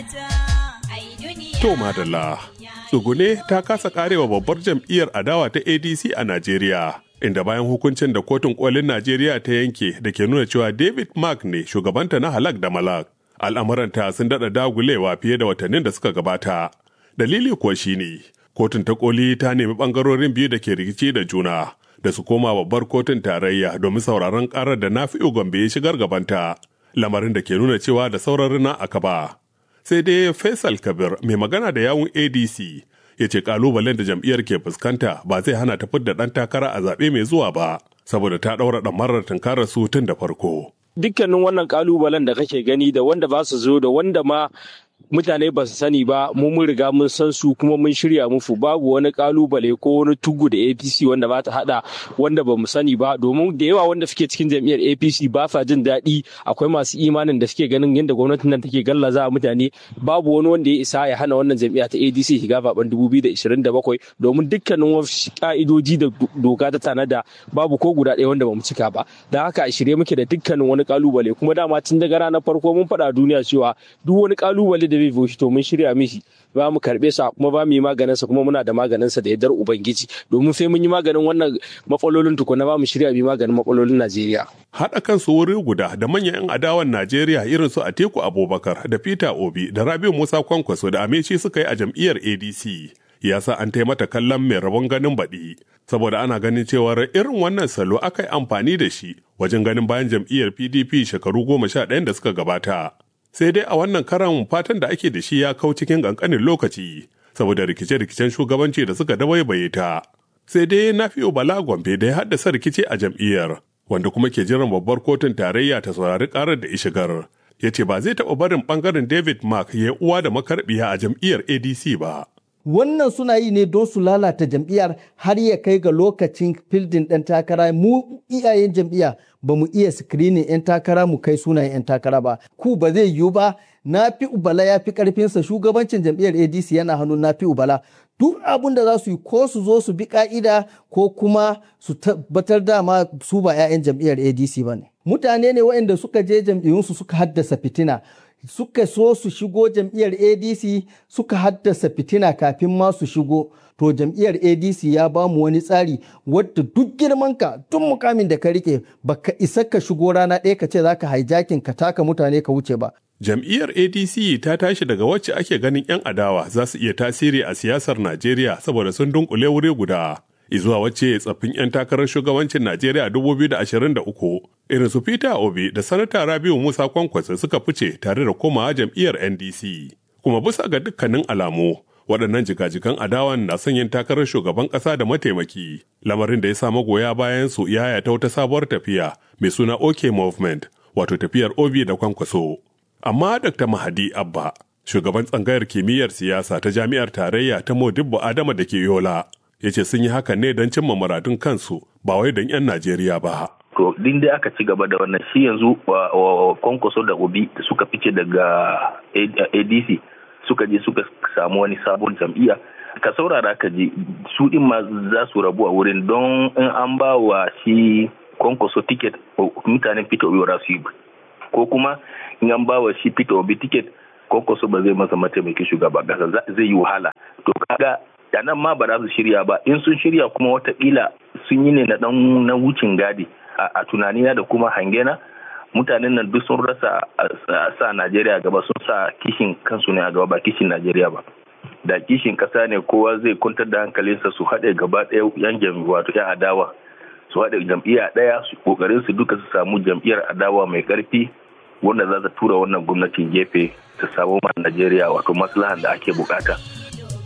To madalla, tsugune ta kasa karewa babbar jam'iyyar adawa ta ADC a Najeriya. Inda bayan hukuncin da kotun kolin Najeriya ta yanke da ke nuna cewa David Mark ne shugabanta na halak da malak. Al'amuranta sun daɗa dagulewa fiye da watannin da suka gabata. Dalili kuwa shine kotun ta koli ta nemi ɓangarorin biyu da ke rikici da juna da su koma babbar kotun tarayya domin sauraron ƙarar da Nafi'u Gombe ya shigar gabanta. Lamarin da ke nuna cewa da sauraron na aka ba. sai dai Faisal Kabir mai magana da yawun ADC ya ce kalubalen da jam'iyyar ke fuskanta ba zai hana ta fidda ɗan takara a zaɓe mai zuwa ba saboda ta ɗaura ɗamarar tunkarar su tun da farko. Dukkanin wannan kalubalen da kake gani da wanda ba su zo da wanda ma mutane ba su sani ba mu mun riga mun san su kuma mun shirya mufu babu wani kalubale ko wani tugu da apc wanda ba ta hada wanda ba mu sani ba domin da yawa wanda suke cikin jam'iyyar apc ba sa jin daɗi akwai masu imanin da suke ganin yadda gwamnatin nan take gallaza mutane babu wani wanda ya isa ya hana wannan jam'iyya ta adc shiga zaben 2027 domin dukkanin wasu ka'idoji da doka ta tanada babu ko guda ɗaya wanda ba mu cika ba da haka a shirye muke da dukkanin wani kalubale kuma dama tun daga ranar farko mun faɗa duniya cewa duk wani kalubale da zai shi to mun shirya mishi ba mu karbe sa kuma ba mu yi maganin sa kuma muna da maganin sa da yardar ubangiji domin sai mun yi maganin wannan matsalolin tukuna ba mu shirya bi maganin matsalolin Najeriya haɗa kansu wuri guda da manyan 'yan adawan Najeriya irin su Atiku Abubakar da Peter Obi da Rabiu Musa Kwankwaso da Amechi suka yi a jam'iyyar ADC ya sa an taimata kallon mai rabon ganin baɗi saboda ana ganin cewar irin wannan salo aka yi amfani da shi wajen ganin bayan jam'iyyar PDP shekaru goma sha ɗayan da suka gabata. sai dai a wannan karan fatan da ake da shi ya kau cikin ƙanƙanin lokaci saboda rikice-rikicen shugabanci da suka dabaibaye ta sai dai na fiye bala gombe da ya haddasa rikici a jam'iyyar wanda kuma ke jiran babbar kotun tarayya ta saurari karar da ishigar ya ce ba zai taɓa barin ɓangaren david mark ya uwa da makarbiya a jam'iyyar adc ba wannan suna yi ne don su lalata jam'iyyar har ya kai ga lokacin fildin ɗan takara mu iyayen jam'iyya ba mu iya screening 'yan takara mu kai sunayen 'yan takara ba ku ba zai yiwu ba na fi ubala ya fi karfinsa shugabancin jam'iyyar adc yana hannun na fi ubala duk abin da za su yi ko su zo su bi ka'ida ko kuma su tabbatar dama su ba 'ya'yan jam'iyyar adc ba ne mutane ne waɗanda suka je jam'iyyunsu suka haddasa fitina suka so su shigo jam'iyyar adc suka haddasa fitina kafin ma su shigo to jam'iyyar adc ya ba mu wani tsari wadda duk girmanka duk mukamin da ka rike baka isa ka shigo rana ɗaya ka ce za ka hijacking ka taka mutane ka wuce ba jam'iyyar adc ta tashi daga wacce ake ganin 'yan adawa za su iya tasiri a siyasar najeriya saboda sun dunkule wuri guda izuwa wacce tsaffin 'yan takarar shugabancin Najeriya 2023 irin su Peter Obi da Sanata Rabiu Musa Kwankwasa suka fice tare da komawa jam'iyyar NDC. Kuma bisa ga dukkanin alamu, waɗannan jigajigan adawan na son yin takarar shugaban ƙasa da mataimaki, lamarin da ya sa magoya bayan su yaya ta wata sabuwar tafiya mai suna OK Movement, wato tafiyar Obi da Kwankwaso. Amma Dr. Mahadi Abba, shugaban tsangayar kimiyyar siyasa ta jami'ar tarayya ta Modibbo Adama da ke Yola, ya ce sun yi hakan ne don cimma muradun kansu ba wai don 'yan Najeriya ba. To, din dai aka ci gaba da wannan shi yanzu kwankwaso da obi da suka fice daga ADC suka je suka samu wani sabon jam'iyya. Ka saurara ka ji su din ma za su rabu a wurin don in an ba wa shi kwankwaso tiket mutanen Peter Obi ba su yi ko kuma in an ba wa shi Peter Obi tiket kwankwaso ba zai masa mataimakin shugaba kasa zai yi wahala. To kaga da nan ma ba za su shirya ba in sun shirya kuma watakila sun yi ne na dan na wucin gadi a tunanina da kuma hangena mutanen nan duk sun rasa sa Najeriya gaba sun sa kishin kansu ne a gaba ba kishin Najeriya ba da kishin kasa ne kowa zai kwantar da hankalinsa su haɗe gaba ɗaya yan jam'i wato yan adawa su haɗe jam'iyya ɗaya su kokarin su duka su samu jam'iyyar adawa mai ƙarfi wanda za ta tura wannan gwamnatin gefe ta samu ma Najeriya wato maslahan da ake bukata.